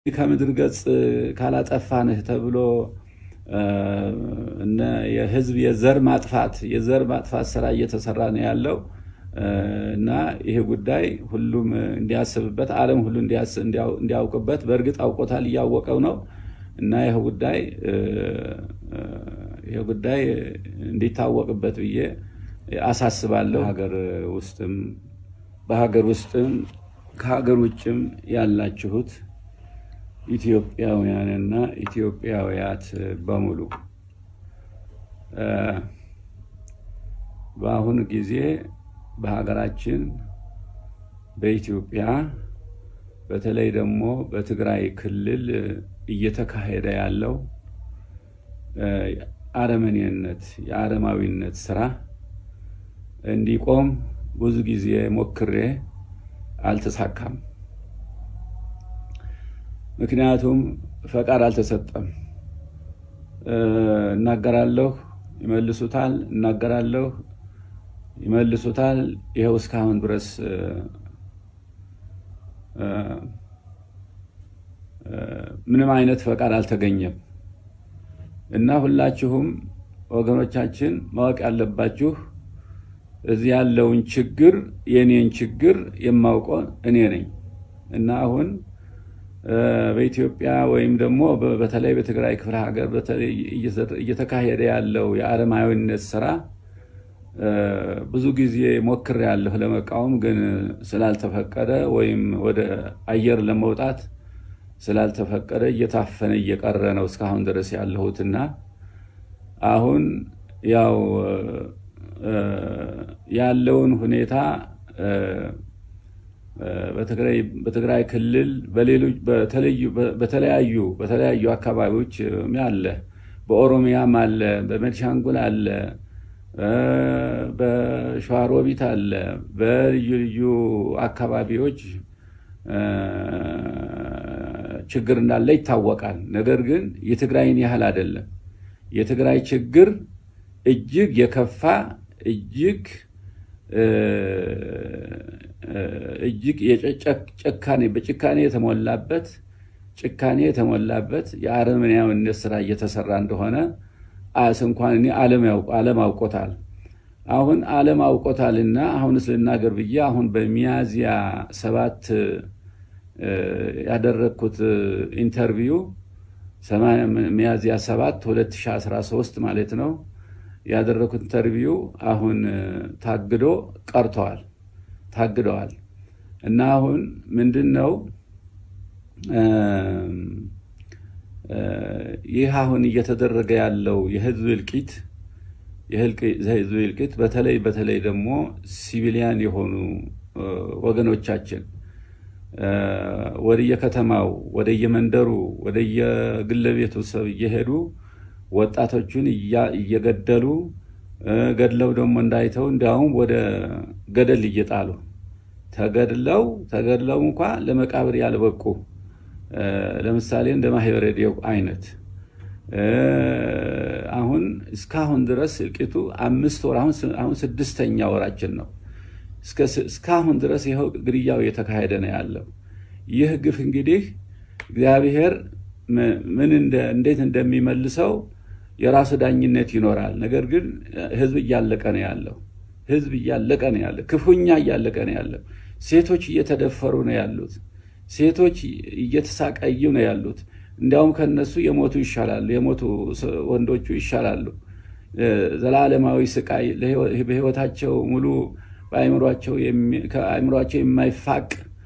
ከምድር ገጽ ካላጠፋንህ ተብሎ እነ የህዝብ የዘር ማጥፋት የዘር ማጥፋት ስራ እየተሰራ ነው ያለው እና ይሄ ጉዳይ ሁሉም እንዲያስብበት ዓለም ሁሉ እንዲያውቅበት በእርግጥ አውቆታል፣ እያወቀው ነው እና ይህ ጉዳይ ይህ ጉዳይ እንዲታወቅበት ብዬ አሳስባለሁ። ሀገር ውስጥም በሀገር ውስጥም ከሀገር ውጭም ያላችሁት ኢትዮጵያውያንና ኢትዮጵያውያት በሙሉ በአሁኑ ጊዜ በሀገራችን በኢትዮጵያ በተለይ ደግሞ በትግራይ ክልል እየተካሄደ ያለው አረመኔነት የአረማዊነት ስራ እንዲቆም ብዙ ጊዜ ሞክሬ አልተሳካም። ምክንያቱም ፈቃድ አልተሰጠም። እናገራለሁ፣ ይመልሱታል፣ እናገራለሁ፣ ይመልሱታል። ይኸው እስካሁን ድረስ ምንም አይነት ፈቃድ አልተገኘም እና ሁላችሁም ወገኖቻችን ማወቅ ያለባችሁ እዚህ ያለውን ችግር የኔን ችግር የማውቀው እኔ ነኝ እና አሁን በኢትዮጵያ ወይም ደግሞ በተለይ በትግራይ ክፍለ ሀገር በተለይ እየተካሄደ ያለው የአረማዊነት ስራ ብዙ ጊዜ ሞክሬያለሁ ለመቃወም፣ ግን ስላልተፈቀደ ወይም ወደ አየር ለመውጣት ስላልተፈቀደ እየታፈነ እየቀረ ነው እስካሁን ድረስ ያለሁትና አሁን ያው ያለውን ሁኔታ በትግራይ ክልል በተለያዩ በተለያዩ አካባቢዎች አለ። በኦሮሚያም አለ፣ በቤኒሻንጉል አለ፣ በሸዋሮቢት አለ። በልዩ ልዩ አካባቢዎች ችግር እንዳለ ይታወቃል። ነገር ግን የትግራይን ያህል አይደለም። የትግራይ ችግር እጅግ የከፋ እጅግ እጅግ ጭካኔ በጭካኔ የተሞላበት ጭካኔ የተሞላበት የአረመኔያዊነት ስራ እየተሰራ እንደሆነ አስ እንኳን እኔ ዓለም አውቆታል። አሁን ዓለም አውቆታልና አሁንስ ልናገር ብዬ አሁን በሚያዝያ ሰባት ያደረግኩት ኢንተርቪው ሚያዝያ ሰባት 2013 ማለት ነው ያደረግኩት ኢንተርቪው አሁን ታግዶ ቀርተዋል ታግደዋል እና አሁን ምንድን ነው ይህ አሁን እየተደረገ ያለው የህዝብ እልቂት የህዝብ እልቂት በተለይ በተለይ ደግሞ ሲቪሊያን የሆኑ ወገኖቻችን ወደየከተማው ወደየመንደሩ ወደየግለ ቤቱ ሰብ እየሄዱ ወጣቶቹን እየገደሉ ገድለው ደግሞ እንዳይተው እንዲያውም ወደ ገደል እየጣሉ ተገድለው ተገድለው እንኳ ለመቃብር ያልበቁ ለምሳሌ እንደ ማህበረ ዲዮቅ አይነት አሁን እስካሁን ድረስ እልቂቱ አምስት ወር አሁን ስድስተኛ ወራችን ነው። እስካሁን ድረስ ይኸው ግድያው እየተካሄደ ነው ያለው። ይህ ግፍ እንግዲህ እግዚአብሔር ምን እንዴት እንደሚመልሰው የራሱ ዳኝነት ይኖራል። ነገር ግን ህዝብ እያለቀ ነው ያለው። ህዝብ እያለቀ ነው ያለው። ክፉኛ እያለቀ ነው ያለው። ሴቶች እየተደፈሩ ነው ያሉት። ሴቶች እየተሳቀዩ ነው ያሉት። እንዲያውም ከነሱ የሞቱ ይሻላሉ። የሞቱ ወንዶቹ ይሻላሉ። ዘላለማዊ ስቃይ በህይወታቸው ሙሉ ከአእምሯቸው የማይፋቅ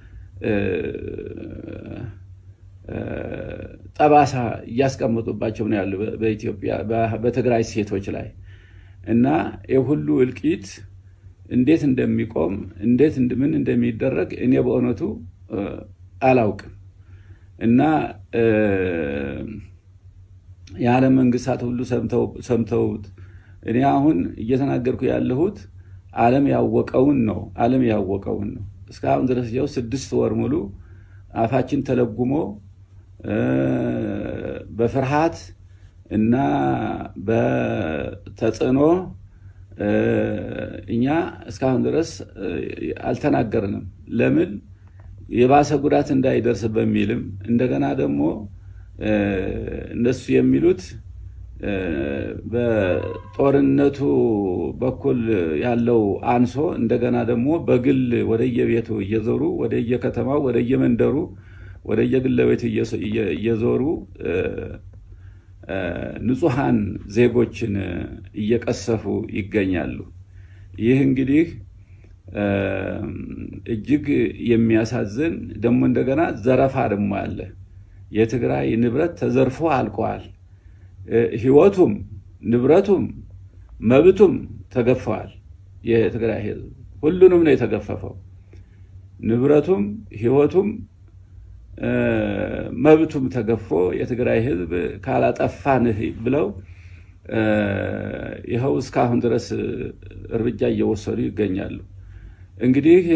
ጠባሳ እያስቀመጡባቸው ነው ያሉ በኢትዮጵያ በትግራይ ሴቶች ላይ እና የሁሉ እልቂት እንዴት እንደሚቆም እንዴት ምን እንደሚደረግ እኔ በእውነቱ አላውቅም። እና የዓለም መንግስታት ሁሉ ሰምተውት እኔ አሁን እየተናገርኩ ያለሁት ዓለም ያወቀውን ነው። ዓለም ያወቀውን ነው። እስካሁን ድረስ ያው ስድስት ወር ሙሉ አፋችን ተለጉሞ በፍርሃት እና በተጽዕኖ እኛ እስካሁን ድረስ አልተናገርንም። ለምን? የባሰ ጉዳት እንዳይደርስ በሚልም እንደገና ደግሞ እነሱ የሚሉት በጦርነቱ በኩል ያለው አንሶ እንደገና ደግሞ በግል ወደየቤቱ እየዞሩ ወደየከተማው ወደየመንደሩ ወደየግለ ቤቱ እየዞሩ ንጹሐን ዜጎችን እየቀሰፉ ይገኛሉ። ይህ እንግዲህ እጅግ የሚያሳዝን ደግሞ እንደገና ዘረፋ ደግሞ አለ። የትግራይ ንብረት ተዘርፎ አልቀዋል። ህይወቱም ንብረቱም መብቱም ተገፈዋል። የትግራይ ህዝብ ሁሉንም ነው የተገፈፈው። ንብረቱም ህይወቱም መብቱም ተገፎ የትግራይ ህዝብ ካላጠፋንህ ብለው ይኸው እስካሁን ድረስ እርምጃ እየወሰዱ ይገኛሉ። እንግዲህ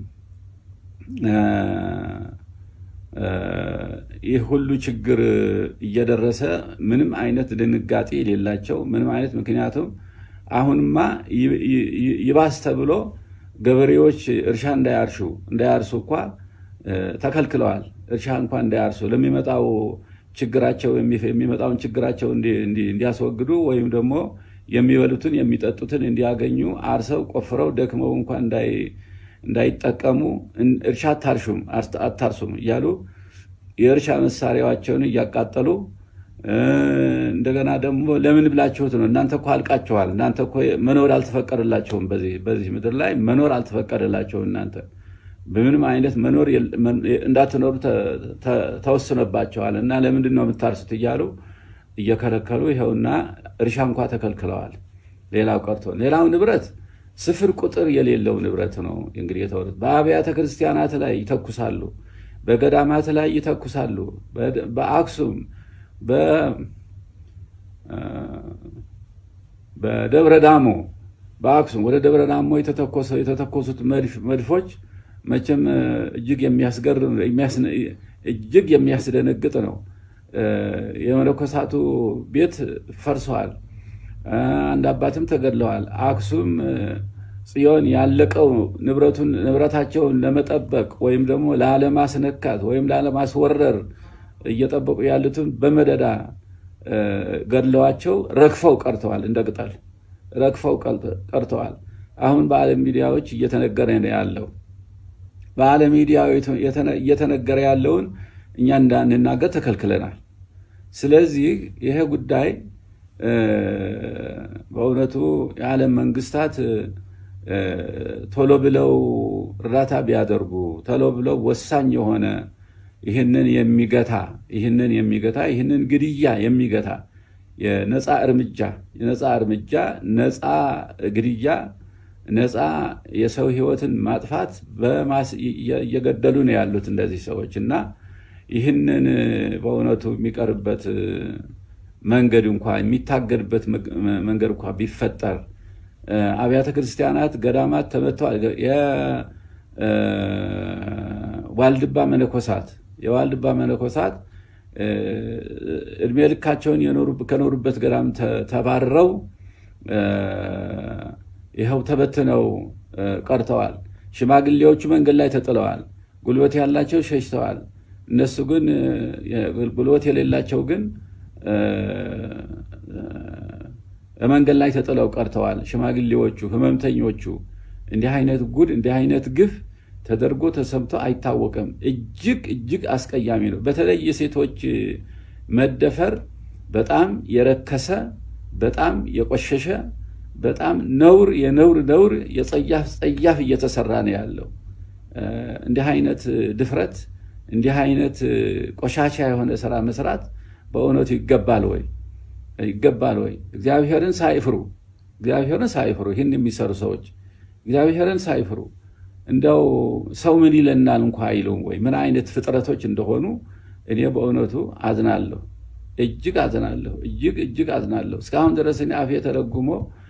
ይህ ሁሉ ችግር እየደረሰ ምንም አይነት ድንጋጤ የሌላቸው ምንም አይነት ምክንያቱም አሁንማ ይባስ ተብሎ ገበሬዎች እርሻ እንዳያርሹ እንዳያርሱ እንኳ ተከልክለዋል። እርሻ እንኳ እንዳያርሱ ለሚመጣው ችግራቸው የሚመጣውን ችግራቸው እንዲያስወግዱ ወይም ደግሞ የሚበሉትን የሚጠጡትን እንዲያገኙ አርሰው ቆፍረው ደክመው እንኳ እንዳይጠቀሙ እርሻ አታርሹም አታርሱም እያሉ የእርሻ መሳሪያቸውን እያቃጠሉ እንደገና ደግሞ ለምን ብላችሁት ነው? እናንተ እኮ አልቃችኋል። እናንተ እኮ መኖር አልተፈቀደላቸውም። በዚህ ምድር ላይ መኖር አልተፈቀደላቸውም። እናንተ በምንም አይነት መኖር እንዳትኖሩ ተወስኖባቸዋል እና ለምንድን ነው የምታርሱት እያሉ እየከለከሉ ይኸውና እርሻ እንኳ ተከልክለዋል። ሌላው ቀርቶ ሌላው ንብረት ስፍር ቁጥር የሌለው ንብረት ነው እንግዲህ የተወሩት። በአብያተ ክርስቲያናት ላይ ይተኩሳሉ፣ በገዳማት ላይ ይተኩሳሉ። በአክሱም በደብረ ዳሞ በአክሱም ወደ ደብረ ዳሞ የተተኮሱት መድፎች መቼም እጅግ የሚያስገርም እጅግ የሚያስደነግጥ ነው። የመነኮሳቱ ቤት ፈርሰዋል። አንድ አባትም ተገድለዋል። አክሱም ጽዮን ያለቀው ንብረቱን ንብረታቸውን ለመጠበቅ ወይም ደግሞ ላለማስነካት ወይም ላለማስወረር እየጠበቁ ያሉትን በመደዳ ገድለዋቸው ረግፈው ቀርተዋል። እንደ ቅጠል ረግፈው ቀርተዋል። አሁን በዓለም ሚዲያዎች እየተነገረ ነው ያለው። በዓለም ሚዲያ እየተነገረ ያለውን እኛ እንዳንናገር ተከልክለናል። ስለዚህ ይሄ ጉዳይ በእውነቱ የዓለም መንግስታት ቶሎ ብለው እርዳታ ቢያደርጉ ቶሎ ብለው ወሳኝ የሆነ ይህንን የሚገታ ይህንን የሚገታ ይህንን ግድያ የሚገታ የነፃ እርምጃ የነፃ እርምጃ ነፃ ግድያ ነፃ የሰው ህይወትን ማጥፋት እየገደሉ ነው ያሉት እንደዚህ ሰዎች እና ይህንን በእውነቱ የሚቀርበት መንገድ እንኳ የሚታገድበት መንገድ እንኳ ቢፈጠር አብያተ ክርስቲያናት፣ ገዳማት ተመተዋል። የዋልድባ መነኮሳት የዋልድባ መነኮሳት እድሜ ልካቸውን ከኖሩበት ገዳም ተባረው ይኸው ተበትነው ቀርተዋል። ሽማግሌዎቹ መንገድ ላይ ተጥለዋል። ጉልበት ያላቸው ሸሽተዋል። እነሱ ግን ጉልበት የሌላቸው ግን መንገድ ላይ ተጥለው ቀርተዋል። ሽማግሌዎቹ፣ ህመምተኞቹ እንዲህ አይነት ጉድ እንዲህ አይነት ግፍ ተደርጎ ተሰምቶ አይታወቅም። እጅግ እጅግ አስቀያሚ ነው። በተለይ የሴቶች መደፈር በጣም የረከሰ በጣም የቆሸሸ በጣም ነውር የነውር ነውር የጸያፍ ጸያፍ እየተሰራ ነው ያለው። እንዲህ አይነት ድፍረት እንዲህ አይነት ቆሻሻ የሆነ ስራ መስራት በእውነቱ ይገባል ወይ? ይገባል ወይ? እግዚአብሔርን ሳይፍሩ እግዚአብሔርን ሳይፍሩ ይህን የሚሰሩ ሰዎች እግዚአብሔርን ሳይፍሩ እንደው ሰው ምን ይለናል እንኳ አይሉም ወይ? ምን አይነት ፍጥረቶች እንደሆኑ እኔ በእውነቱ አዝናለሁ። እጅግ አዝናለሁ። እጅግ እጅግ አዝናለሁ። እስካሁን ድረስ እኔ አፌ ተረጉሞ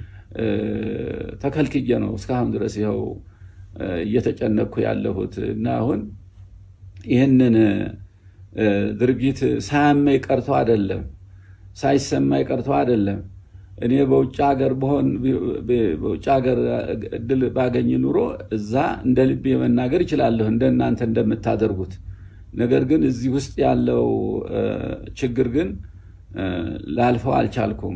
ተከልክዬ ነው እስካሁን ድረስ ይኸው እየተጨነቅኩ ያለሁት እና አሁን ይህንን ድርጊት ሳያመኝ ቀርቶ አይደለም፣ ሳይሰማኝ ቀርቶ አይደለም። እኔ በውጭ ሀገር በሆን በውጭ ሀገር እድል ባገኝ ኑሮ እዛ እንደ ልቤ መናገር ይችላለሁ እንደ እናንተ እንደምታደርጉት። ነገር ግን እዚህ ውስጥ ያለው ችግር ግን ላልፈው አልቻልኩም።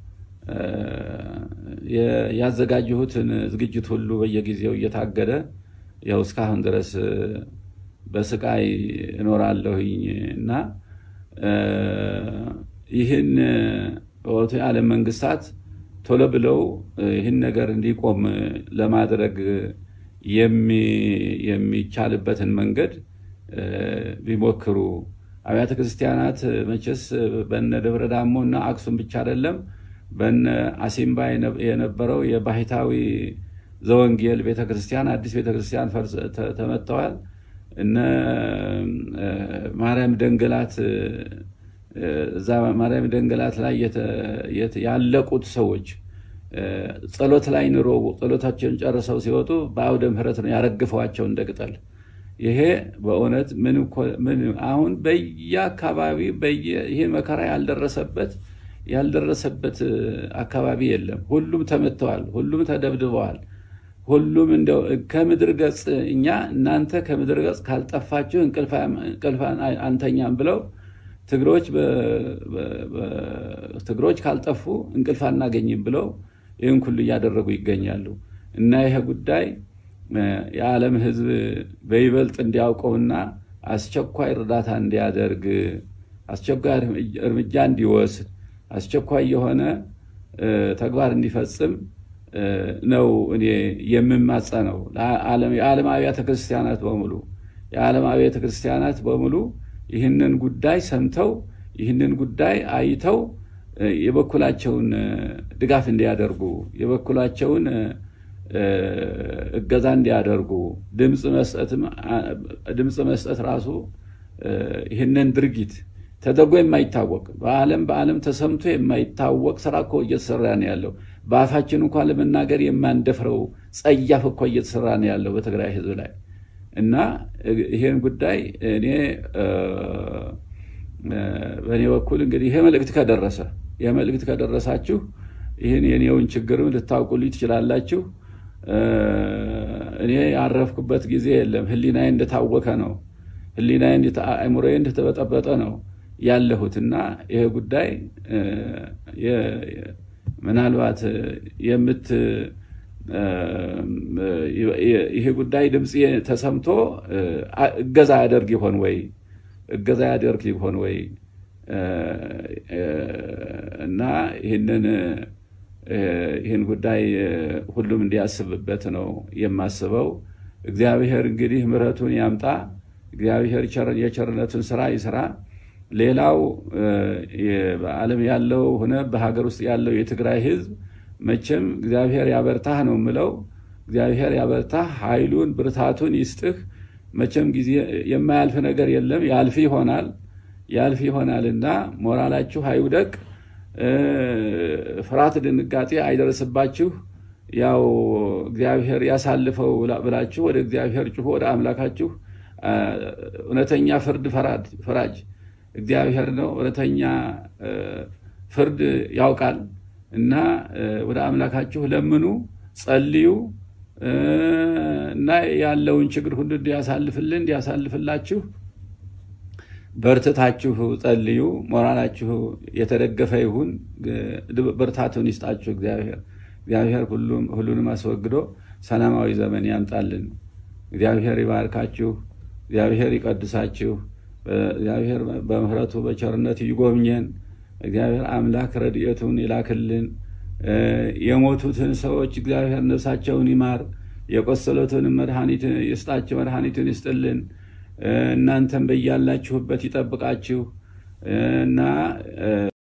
ያዘጋጀሁትን ዝግጅት ሁሉ በየጊዜው እየታገደ ያው እስካሁን ድረስ በስቃይ እኖራለሁኝ እና ይህን በወቅቱ የዓለም መንግስታት ቶሎ ብለው ይህን ነገር እንዲቆም ለማድረግ የሚቻልበትን መንገድ ቢሞክሩ አብያተ ክርስቲያናት መቼስ በነ ደብረ ዳሞ እና አክሱም ብቻ አይደለም፣ በነ አሲምባ የነበረው የባህታዊ ዘወንጌል ቤተክርስቲያን አዲስ ቤተክርስቲያን ተመተዋል። እነ ማርያም ደንገላት እዛ ማርያም ደንገላት ላይ ያለቁት ሰዎች ጸሎት ላይ ኑሮ ጸሎታቸውን ጨርሰው ሲወጡ በአውደ ምሕረት ነው ያረግፈዋቸው እንደ ቅጠል። ይሄ በእውነት ምን አሁን በየአካባቢ ይሄ መከራ ያልደረሰበት ያልደረሰበት አካባቢ የለም። ሁሉም ተመትተዋል። ሁሉም ተደብድበዋል። ሁሉም እንደው ከምድር ገጽ እኛ እናንተ ከምድር ገጽ ካልጠፋችሁ እንቅልፍ አንተኛም ብለው ትግሮች ትግሮች ካልጠፉ እንቅልፍ አናገኝም ብለው ይህን ሁሉ እያደረጉ ይገኛሉ። እና ይሄ ጉዳይ የዓለም ሕዝብ በይበልጥ እንዲያውቀውና አስቸኳይ እርዳታ እንዲያደርግ አስቸኳይ እርምጃ እንዲወስድ አስቸኳይ የሆነ ተግባር እንዲፈጽም ነው እኔ የምማጸነው። የዓለም አብያተ ክርስቲያናት በሙሉ የዓለም አብያተ ክርስቲያናት በሙሉ ይህንን ጉዳይ ሰምተው ይህንን ጉዳይ አይተው የበኩላቸውን ድጋፍ እንዲያደርጉ የበኩላቸውን እገዛ እንዲያደርጉ ድምፅ መስጠት ራሱ ይህንን ድርጊት ተደርጎ የማይታወቅ በዓለም በዓለም ተሰምቶ የማይታወቅ ስራ እኮ እየተሰራ ነው ያለው። በአፋችን እንኳን ለመናገር የማንደፍረው ጸያፍ እኮ እየተሰራ ነው ያለው በትግራይ ህዝብ ላይ እና ይሄን ጉዳይ እኔ በእኔ በኩል እንግዲህ ይሄ መልእክት ከደረሰ ይሄ መልእክት ከደረሳችሁ ይህን የኔውን ችግርም ልታውቁልኝ ትችላላችሁ። እኔ ያረፍኩበት ጊዜ የለም። ህሊናዬ እንደታወከ ነው። ህሊናዬ አእምሮዬ እንደተበጠበጠ ነው ያለሁት እና ይሄ ጉዳይ ምናልባት የምት ይሄ ጉዳይ ድምፅ ተሰምቶ እገዛ ያደርግ ይሆን ወይ እገዛ ያደርግ ይሆን ወይ እና ይህንን ይህን ጉዳይ ሁሉም እንዲያስብበት ነው የማስበው። እግዚአብሔር እንግዲህ ምሕረቱን ያምጣ። እግዚአብሔር የቸርነቱን ስራ ይስራ። ሌላው በዓለም ያለው ሆነ በሀገር ውስጥ ያለው የትግራይ ህዝብ መቼም እግዚአብሔር ያበርታህ ነው የምለው። እግዚአብሔር ያበርታህ፣ ኃይሉን ብርታቱን ይስጥህ። መቼም ጊዜ የማያልፍ ነገር የለም፣ ያልፍ ይሆናል ያልፍ ይሆናልና ሞራላችሁ አይውደቅ፣ ፍርሃት ድንጋጤ አይደርስባችሁ። ያው እግዚአብሔር ያሳልፈው ብላችሁ ወደ እግዚአብሔር ጩሁ፣ ወደ አምላካችሁ። እውነተኛ ፍርድ ፈራጅ እግዚአብሔር ነው። እውነተኛ ፍርድ ያውቃል እና ወደ አምላካችሁ ለምኑ፣ ጸልዩ እና ያለውን ችግር ሁሉ እንዲያሳልፍልን እንዲያሳልፍላችሁ በርትታችሁ ጸልዩ። ሞራላችሁ የተደገፈ ይሁን። ብርታቱን ይስጣችሁ እግዚአብሔር። እግዚአብሔር ሁሉንም አስወግዶ ሰላማዊ ዘመን ያምጣልን። እግዚአብሔር ይባርካችሁ። እግዚአብሔር ይቀድሳችሁ። እግዚአብሔር በምሕረቱ በቸርነት ይጎብኘን። እግዚአብሔር አምላክ ረድኤቱን ይላክልን። የሞቱትን ሰዎች እግዚአብሔር ነፍሳቸውን ይማር። የቆሰሉትንም መድኃኒት ይስጣቸው፣ መድኃኒትን ይስጥልን። እናንተም በያላችሁበት ይጠብቃችሁ እና